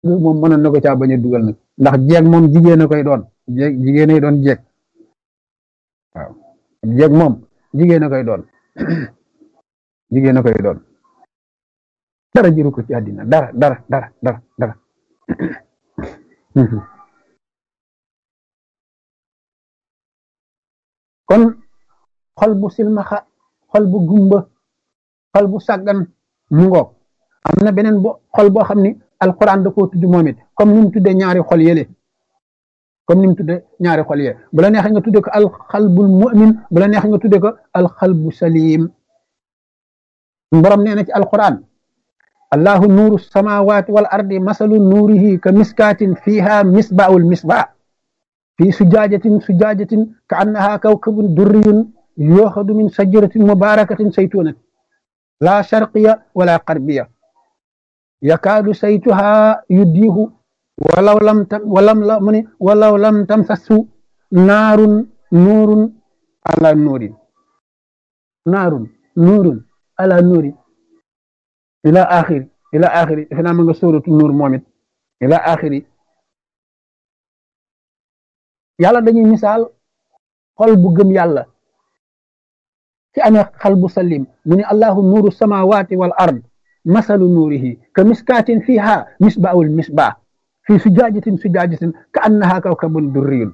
moom mënoon na ko caa bañ a dugal nag ndax jeeg moom jigéen a koy doon jeeg jigéen ay doon jeeg waaw jeeg moom jigéen a koy doon jigéen a koy doon dara jëru ko ci àddina dara dara dara dara dara kon xol bu silmaxa xol bu gumba xol bu sàggan mu ngoog am na beneen bo xol boo xam ni alquran da koo tudd moom it comme ni mu tuddee ñaari xol yële comme ni mu tuddee ñaari xol yële bu la neexee nga tuddee ko alxalbul mu'min bu la neexee nga tuddee ko alxalbu salim borom nee na ci alquran allahu nuuru samawati wal ardi masalu nuurihi ka miskaatin fiha misbaul misbaa fi sujaajatin sujaajatin ka annaha kawkabun durriyun yooxadu min sajaratin mubarakatin saytunatin la sharqiya wala qarbiya yakaadu saytuha yuddiihu walaw lam tam walam la mu ne walaw lam tamsasu naarun nuurun ala nuurin naarun nuurun ala nuurin ila axiri ila axiri defe naa ma nga sóoratu nuur moom it ila axiri yàlla dañuy misaal xol bu gëm yàlla ci amee xal bu salim mu ne allahu nuuru samawati wal ard masalu nuurihi ka miskaatin fiha misbaul misbaa fi sujaajatin sujaajatin ka annaha kawkabun durriyun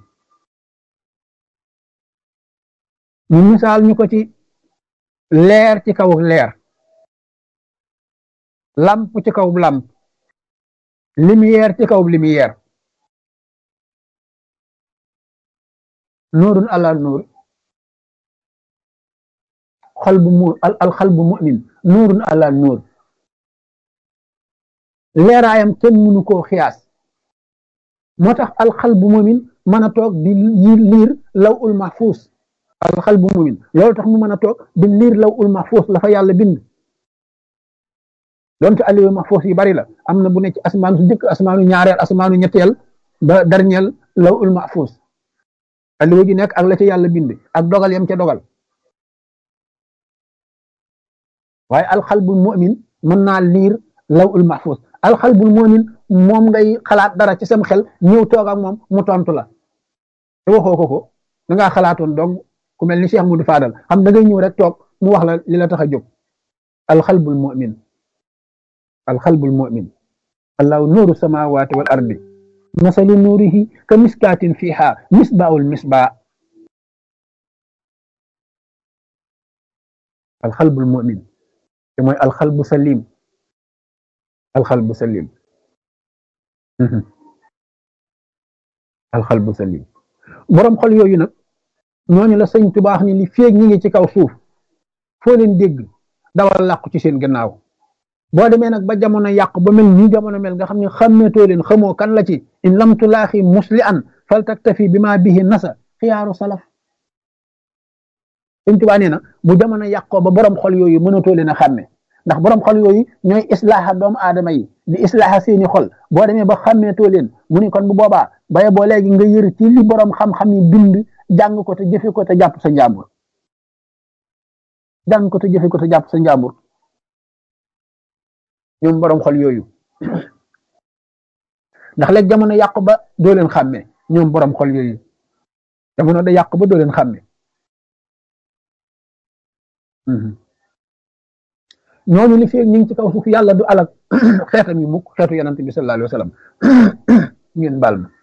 ñu misaal ñu ko ci leer ci kaw leer lamp ci kaw lamp lumière ci kaw lumière nuurun ala nuur xol bu mu al xal bu mu'min nuurun ala nuur leeraayam kenn mënu koo xiyaas moo tax alxal bu mu'min mën a toog di liir law ul mahfuus alxal bu mu'min loolu tax mu mën a toog di liir law ul mahfuus la fa yàlla bind donte aliwu mahfuus yi bari la am na bu ne ci asmaanu su jëkk asmaanu ñaareel asmaanu ñetteel ba dernier law ul mahfuus aliwu ji nekk ak la ca yàlla bind ak dogal yam ca dogal waaye alxalbul mu'min mën naa liir law ul mahfuz alxalbul mu'min moom ngay xalaat dara ci sam xel ñëw toog ak moom mu tontu la te waxoo ko ko da ngaa xalaatoon donc ku mel ni Cheikh Moudou Fadal xam da ngay ñëw rek toog mu wax la li la tax a jóg alxalbul mu'min alxalbul mu'min allahu nuuru samawati wal ardi masalu nuurihi ka miskaatin fiha misbaul misbaa alxalbul mu'min te mooy alxalbu salim alxalbu salim alxalbu salim borom xol yooyu nag ñooñu la sëñ tubaax ni li féeg ñi ngi ci kaw suuf foo leen dégg dawal làqu ci seen gannaaw boo demee nag ba jamono yàqu ba mel nii jamono mel nga xam ne xàmmeetoo leen xamoo kan la ci in lam tulaaxi musli an fal taktafi bi ma bihi nasa xiyaaru salaf sëñ tubaa nee na bu jamono yàqoo ba borom xol yooyu mënatoo leen a xàmme ndax borom xol yooyu ñooy islaaxa doomu aadama yi di islaaxa seeni xol boo demee ba xàmmeetoo leen mu ni kon bu boobaa baye boo léegi nga yër ci li borom xam-xam yi bind jàng ko te jëfe ko te jàpp sa njàmbur jàng ko te jëfe ko te jàpp sa njàmbur ñoom borom xol yooyu ndax léegi jamono yàqu ba doo leen xàmme ñoom borom xol yooyu jamono da yàqu ba doo leen xàmme ñooñu li fi ñu ngi ci kaw suuf yàlla du alak xeetam yu mukk xeetu yonante bi sallallahu alayhi wa sallam ngeen baal ma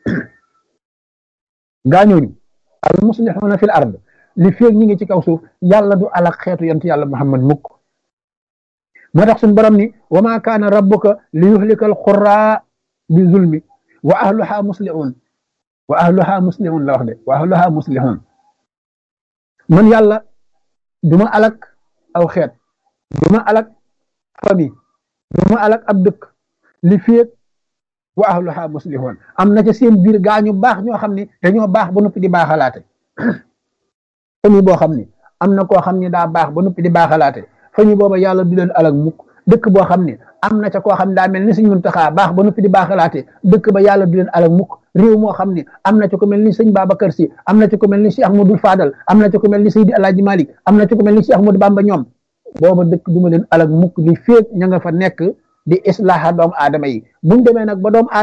gaa ñooñu al muslihuna fil ard li fi ñu ngi ci kaw suuf yàlla du alak xeetu yonante yàlla muhammad mukk moo tax suñu borom ni wa ma kaana rabbuka li yuhlika al qura bi zulmi wa ahluha muslihun wa ahluha muslihun la wax de wa ahluha muslihun man yàlla duma alak aw xeet duma alak famille duma alak ab dëkk li féeg wa ahluha muslihun am na ca seen biir gaa ñu baax ñoo xam ne dañoo baax ba noppi di baaxalaate famille boo xam ne am na koo xam ne daa baax ba noppi di baaxalaate famille booba yàlla du leen alak mukk dëkk boo xam ne am na ca koo xam ne daa mel ni Sëñ Muntaxa baax ba noppi di baaxalaate dëkk ba yàlla du leen alak mukk réew moo xam ne am na ci ko mel ni sëñ Babacar Si am na ci ko mel ni Cheikh Ahmadou Fadal am na ci ko mel ni Seydi Alaaji Malik am na ci ko mel ni Cheikh Ahmadou Bamba ñoom booba dëkk duma leen alak mukk li féeg ña nga fa nekk di islaaha doomu aadama yi buñ demee nag ba doomu